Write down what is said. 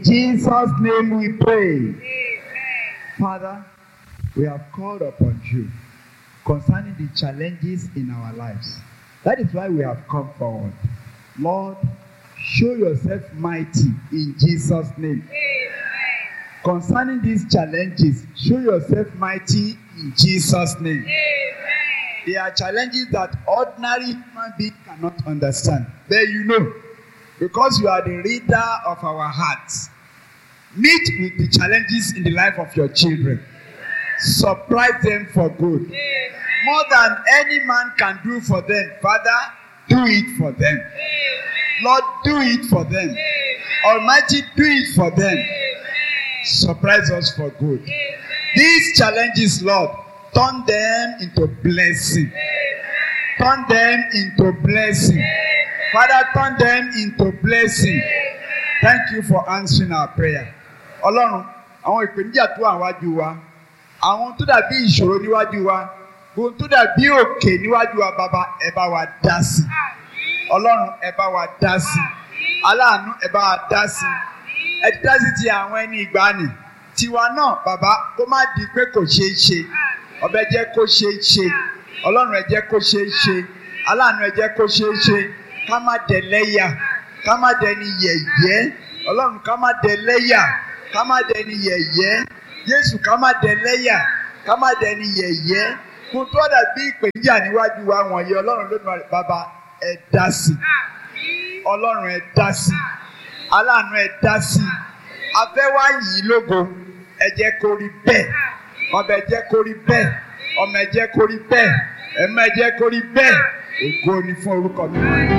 Jesus' name we pray. Father, we have called upon you concerning the challenges in our lives. That is why we have come forward. Lord, show yourself mighty in Jesus' name. Concerning these challenges, show yourself mighty in Jesus' name. They are challenges that ordinary human being cannot understand. But you know, because you are the reader of our hearts, meet with the challenges in the life of your children. Surprise them for good. More than any man can do for them, Father, do it for them. Lord, do it for them. Almighty, do it for them. Surprise us for good. These challenges, Lord, turn them into blessing. Turn them into blessing. Father, turn them into blessing. Thank you for answering our prayer. Ọlọ́run, àwọn ìpèníjà tó wà wájú wa, àwọn tó dàbí ìṣòro níwájú wa, ohun tó dàbí òkè níwájú wa, bàbá ẹ bá wa dá sí. Ọlọ́run ẹ bá wa dá sí. Aláàánú ẹ bá wa dá sí. Ẹ ti dá sí ti àwọn ẹni ìgbàanì. Tiwa náà, bàbá, kó má di pé kò ṣeé ṣe. Ọbẹ̀ jẹ́ kó ṣeé ṣe. Ọlọ́run ẹ jẹ́ kó ṣeé ṣe. Aláàánú ẹ jẹ́ kó ṣeé ṣe. Ká má dẹ̀ lẹ́yà. Ká má dẹni yẹ̀yẹ́. Ọlọ́run ká má dẹ̀ lẹ́yà. Ká má dẹni yẹ̀yẹ́. Jésù ká má dẹ̀ lẹ́yà. Ká má dẹni yẹ̀yẹ́. Kò tó dàbí ìpèníjà níwájú wa wọ̀nyí. Ọlọ́run ló nù bàbá ẹ dá sí. Ọlọ́run ẹ dá sí. Aláàánú ẹ dá sí. Afẹ́wá yìí lógo. Ẹ jẹ́ kó rí bẹ́ẹ̀. Ọbẹ̀ jẹ́ kó rí bẹ́ẹ̀. Ọmọ ẹ jẹ́ kó rí bẹ́ẹ̀. Ẹ̀mọ ẹ jẹ́ kó rí bẹ́ẹ̀. Ògo ni fún orúkọ mi.